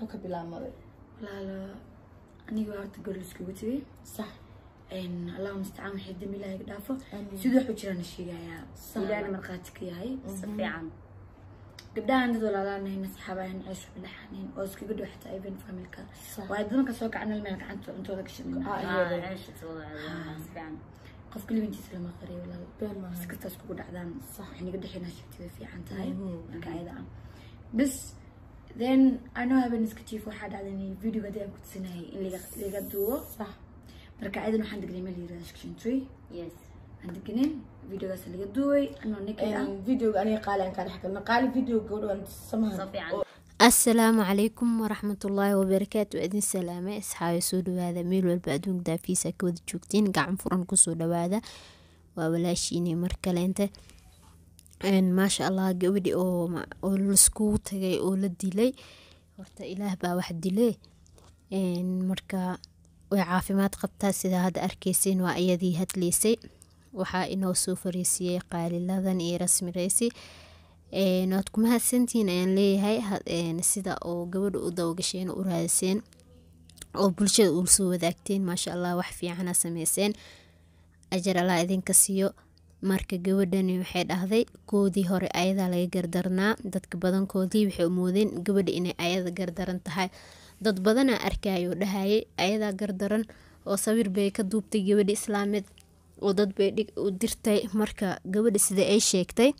ka bilaabmaday walaalo aniga waa horta gori iskugu tegay sax allahu mustacaan waxay dambi ilaahay dhaafo Amiin. siduu waxu jiraan sheegayaa Sax. ilaahna markhaati ka yahay si fiican gabdhahan dad walaalaanayn asxaabahan ceesho bilaxanin oo iskaga dhow xataa even familka Sax. waa dadanka soo kacanal meel gacanta cuntooda ka shaqeyn Ah, Ah, iyada. ceesha soo wada si fiican qofka libintiisa lama qariyo walaal been maaha iskastaas kugu dhacdaan Sax. waxay naga dhexeynaa shagtida fiican tahay Mhm. marka ayada ah bas then anoo haben iska jiif waxaa dhacday in videoga hadii aan ku tusinayay in laga laga duubo sax marka ayadan waxaan degnay meel yirahda section three yes aan deganin videogaas laga duubay anoo naked ah videoga aniga qaali aan kaa dhex galna qaali videoga gabadha samaha si fiican asalaamu calaykum waraxmatullaahi wabarakaatu idin salaame asxaabe soo dhawaada meel walba adduunka daafiisa ka wada joogtiin gacan furan kusoo dhawaada waa walaashiini mar kaleente Een, maasha allah gabadhi oo ma- oo laiskugu tagay oo la dilay horta ilaah baa wax dile Een, marka way caafimaad qabtaa sida hadda arkeysin waa iyadii hadleysay waxaa inoo soo fariisiyey qaaliladan iyo rasmi reysi Een, waad ku mahadsantihiin ayaan leeyahay ha- een, sida oo gabadha u dawagasheen u raadiseen oo bulshada uu soo wadaagteen maasha allah wax fiicana sameyseen ajar allah idinka siiyo marka gabadhani waxay dhahday koodii hore ayadaa laga gardarnaa dadka badankoodii waxay umoodeen gabadha inay ayada gardaran tahay dad badanaa arkayoo dhahayay ayadaa gardaran oo sawir bay ka duubtay gabadha islaameed oo dad bay dhig u dirtay marka gabadha sida ay sheegtay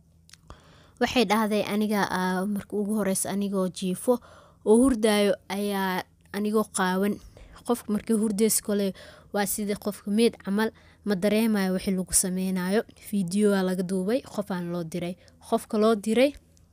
waxay dhahday aniga ah, marka ugu horeysa anigoo jiifo oo hurdaayo ayaa anigoo qaawan qofka markii hurdeys kole waa sidii qofka meed camal ma dareemayo wixii lagu sameynayo fiidiyoa laga duubay qofaan loo diray qofka loo diray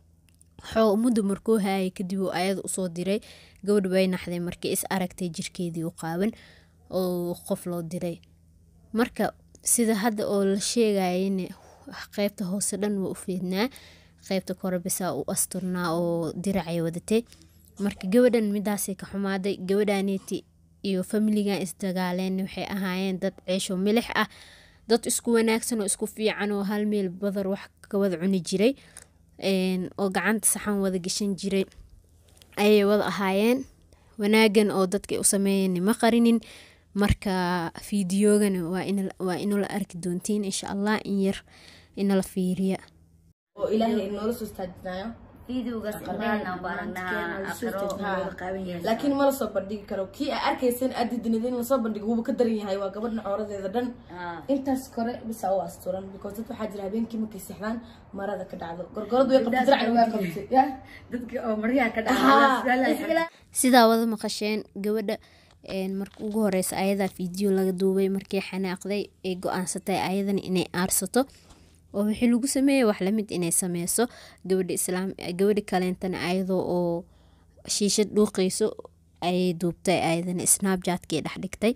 xoo muddo markuu haayay kadib uu ayada usoo diray gabadh way naxday markii is aragtay jirkeedii u qaawan oo qof loo diray marka sida hadda oo la sheegayana qeybta hoose dhan waa u fiidnaa qeybta kore bisaa u asturnaa oo diracay wadatay marka gabadhan midaasay ka xumaaday gabadhaneeti iyo familigan isdagaaleen waxay ahaayeen dad ceesho milix ah dad isku wanaagsan oo isku fiican oo hal meel badar wax ka wada cuni jiray Een, oo gacanta saxan wada gashan jiray ayay wada ahaayeen wanaagan oo dadka u sameeyeen ma qarinin marka fiidiyoogana waa in waa inula arki doontiin insha allah in yar inala fiiriya oo ilaahay inoola soo istaajinayo videogaas indhaheenaan ku aragnaa aqiro laakiin ma lasoo bandhigi karo kii aa arkaysan aad didinid in lasoo bandhigo wuuba ka daran yahay waa gabadha cooradeeda dhan Ah, intaas kore bisa u asturan because dad waxaa jira habeenkii markay seexdaan marada ka dhacdo gorgoradu way qabtay diracna waa qabtay yah dadka oo maryaha ka Haa. dhaca sidaa wada maqasheen gabadha een, marka ugu horeysa ayadaa fiideo laga duubay markii xanaaqday ay go-aansatay ayadana inay aarsato oo wixii lagu sameeyey wax lamid inay sameyso gabadha islaam gabadha kaleentana ayadoo oo shiishad dhuuqeyso ayay duubtay ayadana snapjatkii dhex dhigtay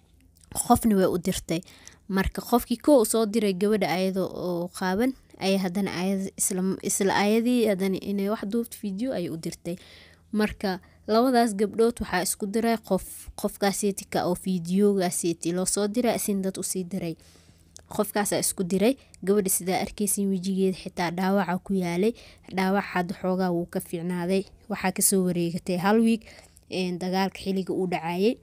qofna way u dirtay marka qofkii ko u soo diray gabadha ayadoo oo qaaban ay haddana ayada isla isla ayadii haddana inay wax duubto video ayay u dirtay marka labadaas gabdhood waxaa isku diray qof qofkaaseetika oo fideogaaseti loo soo diray isin dad usii diray qofkaasaa isku diray gabadha sidaa arkeysin wejigeeda xitaa dhaawaca ku yaalay dhaawac hadda xoogaa wuu ka fiicnaaday waxaa kasoo wareegatay hal wiig een, dagaalka xiliga uu dhacayay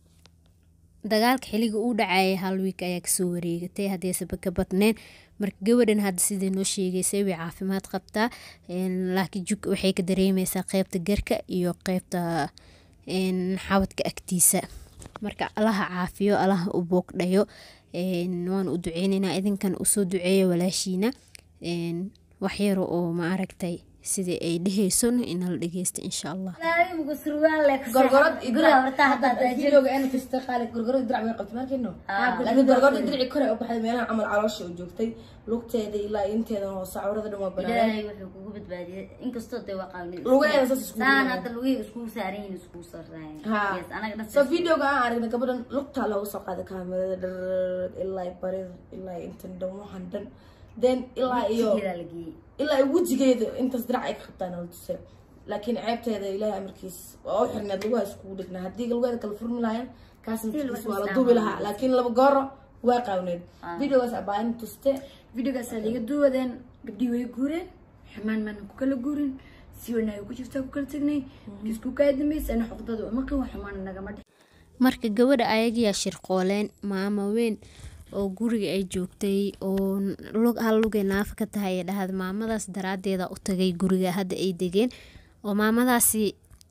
dagaalka xiliga uu dhacayay hal wiik ayaa kasoo wareegatay hadeeseba ka badneen marka gabadhan hadda sidai noo sheegeysay way caafimaad qabtaa een, laakiin jug waxay ka dareemeysaa qeybta garka iyo qeybta een, xabadka agtiisa marka allaha caafiyo allaha u boogdhayo een, waan u duceyneynaa idinkan usoo duceeya walaashiina een, waxyaro oo ma aragtay sidai ay dheheyso inala dhegeysta insha allah mugu surwaal leh ku gorgorad seexan. guriga horta hadda videoga ana kasta qaali gorgorada dirac way qabtay markayno laakiin gorgorada dirici kore u baxday meelaha camal caloosha u joogtay lugteeda ilaa inteeda hoose cawrada dhan waa banaanan ilaahay wuxuu kugu badbaadiyay inkastoo dee waa qaawnin Lugaheeda saas iskugu saan yimaadeen. hadda lugihi iskugu saaran yihiin iskugu sarraayeen Ha. yes anaga dhan so videoga aan aragnay gabadhan lugtaa looga soo qaaday kaamirada dhar ilaa barida ilaa intan dhan waxan dhan then ilaa iyo sigeedaa la geeyey ilaa iyo wejigeeda intaas dirac ay ka qabtaan oo tusay laakiin ceebteeda ilaahay amarkiis waa u xirneed lugaha iskugu dhignaa haddii lugaheeda kala furmi lahayn kaasna Still tirkiis wax waa la isdhaama duubi lahaa weyse. laakiin laba gooro waa qaawneed videogaas abaahin tuste videogaasaa laga duwadeen gabdhii way guureen xirmaan maanan ku kala guurin si wanaaga ku jirtaa ku kala tagnay isku kaa dambaysa ana xuqdada umaqin wax xumaana nagama dhex marka gabadha ayagiyaa shirqooleen maamo weyn oo guriga ay joogtay oo lug hal lugay naafa ka tahay ay dhahda maamadaas daraadeeda u tagay guriga hadda ay degeen oo maamadaasi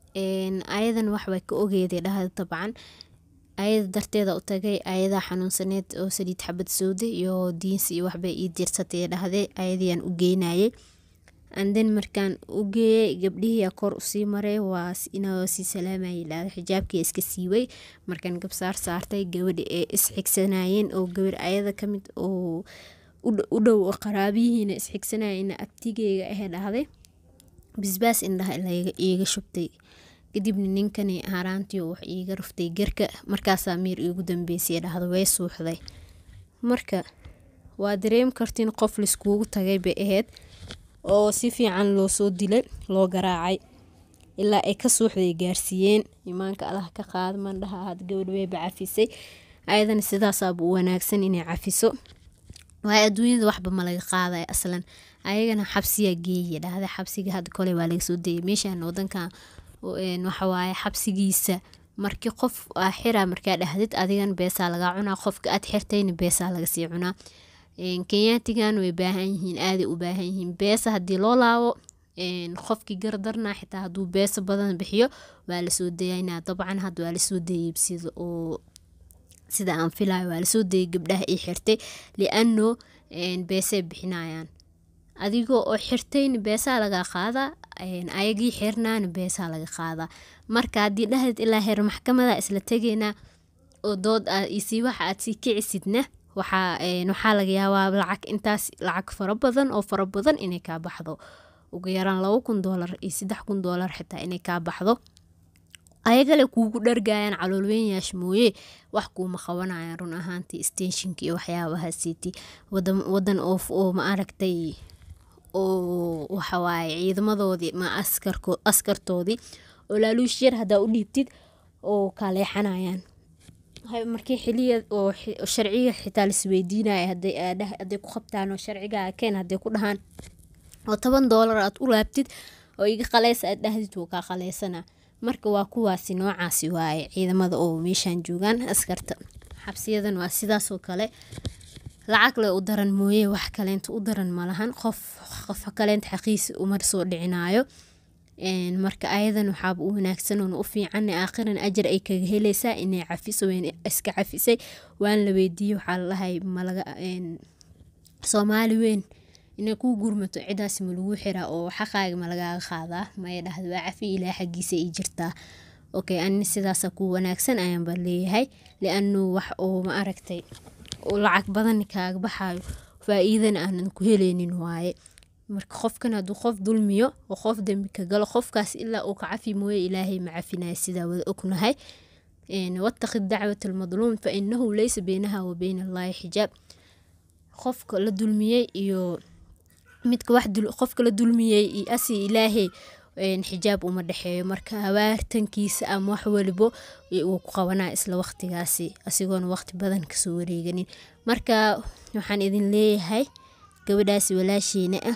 ayadan waxbay ka ogeeday dhahda dabcan ayada darteeda u tagay ayadaa xanuunsaneed oo saliid xabad sowde iyo diinsi iyo waxbay ii diirsatay dhahday ayadiyaan u geynayay anden markaan u geeyey gabdhihiia kor usii maray waa inoo sii salaamayay dhahda xijaabkii iska siiway markaan gabsaar saartay gabadhi ee isxigsanayeen oo gabar ayada kamid oo u dhow oo qaraabiyihiina isxigsanayeen abtigeyga ahe dhahday bisbaas indhaha iiga shubtay kadibna ninkani haraantii wax iiga ruftay garka markaasaa miir iigu dambeysay dhahda way suuxday marka waa dareemi kartiin qof laiskuugu tagay bay ahayd oo si fiican loo soo dilay loo garaacay ilaa ay ka suuxday gaarsiiyeen imaanka allah ka qaada mandhaha ahaad gabadh weyba cafisay ayadana sidaasaaba u wanaagsan inay cafiso waayo adduunyada waxba ma laga qaadaya aslan ayagana xabsiyaa geeya dhahda xabsiga hadda kole waa laga soo dayay meeshaan wadankan waxawaaye xabsigiisa markii qof aa xira markaa dhahdid adigan beesaa lagaa cunaa qofka aad xirtayna beesaa lagasii cunaa kenyaatigan way baahan yihiin aaday u baahan yihiin beesa haddii loo laabo qofkii gardarnaa xitaa hadduu beesa badan bixiyo waa lasoo dayaynaa dabcan hadda waa lasoo dayay sida oo sida aan filayo waa lasoo dayay gabdhaha ii xirtay liano beesay bixinayaan adigoo oo xirtayna beesaa laga qaadaa ayagii xirnaana beesaa laga qaadaa marka haddii dhahdid ilaa heer maxkamada isla tegeynaa oo dood aad isii waxa aad sii kicisidna waxaa laga yaabaa lacag intaas lacag fara badan oo fara badan inay kaa baxdo ugu yaraan laba kun doolar iyo saddex kun doolar xitaa inay kaa baxdo ayagale kuugu dhargayaan caloolweynyaasha mooye wax kuuma qabanayaan run ahaantii stenshinka iyo waxyaabahaasiiti wadan oof oo ma aragtay oo waxawaaye ciidamadoodii ma askartoodii oo laaluush yar haddaa u dhiibtid oo kaaleexanayaan markii xiliya oo sharciga xitaa lasweydiinaya haday ku qabtaan oo sharciga keen haday ku dhahaan oo toban doolar aad u laabtid oo iga qaleysa aad dhahdid wuu kaa qaleysana marka waa kuwaasi noocaasi waaye ciidamada oo meeshaan joogaan askarta xabsiyadan waa sidaasoo kale lacag le u daran mooye wax kaleenta u daran malahan qof qof kaleenta xaqiisa umar soo dhicinayo marka ayadan waxaaba u wanaagsan oon u fiican aakhiran ajar ay kaga helaysaa inay cafiso weyn iska cafisay waan la weydiiyey waxaa lalahay malaga soomaali weyn inay kuu gurmato cidaas ma lagu xiraa oo xaqaaga ma lagaaga qaadaa maya dhahda waa cafi ilaa xaggiisa ay jirtaa okay ani sidaasa ku wanaagsan ayaanba leeyahay lianu wax oo ma aragtay lacag badan kaaga baxayo faa-iidana aanan ku heleynin waaye marka qofkan hadduu qof dulmiyo oo qof dembi ka galo qofkaas ilaa uu ka cafi mooye ilaahay ma cafinaya sidaa wada ognahay wataqi dacwat almadluum fa inahu leysa beynaha wa beyna allaahi xijaab qofka la dulmiyey iyo midka wax qofka la dulmiyey iyo asi ilaahay xijaab uma dhexeeyo marka habaartankiisa ama wax walibo wuu ku qabanaa isla waqtigaasi asigoona waqti badan kasoo wareeganin marka waxaan idin leeyahay gabadhaasi walaasheena ah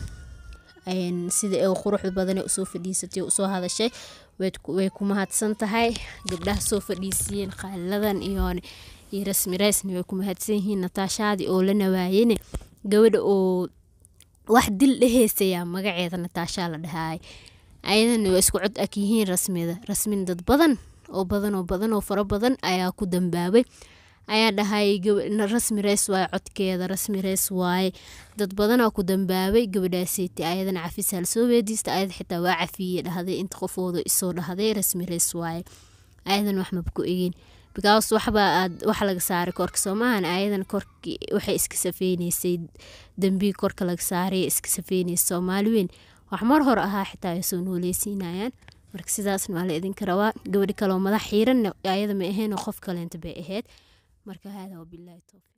sida ee quruxda badan usoo fadhiisatay usoo hadashay way ku mahadsan tahay gabdhaha soo fadhiisiyeen qaaliladan iyo iyo rasmi raysna way ku mahadsan yihiin nataashaadii oo la nawaayene gabadha oo wax dil dheheysayaa magaceeda nataashaa la dhahaay ayadana waa isku cod ag yihiin rasmida rasmin dad badan oo badan oo badan oo fara badan ayaa ku dambaabay ayaa dhahay rasmi reys waaye codkeeda rasmi reys waaye dad badanaa ku dambaabay gabadhaaseeti ayadana cafisaa lasoo weediista ayad xitaa waa cafiye dhahday inta qofooda isoo dhahday rasmi reys waaye ayadan wax maba ku egeen because waxba aad wax laga saaray korka soomahan ayadan korki waxay iska safeyneysay dambii korka laga saaray iska safeyneysa soomaali weyn wax mar hore ahaa xitaa ay soo nooleysiinayaan marka sidaasna waa la idinka rabaa gabadhi kaloo madax xiiranna ayada ma ahayn oo qof kaleenta bay ahayd marka haadaa wabilaahi towfiiq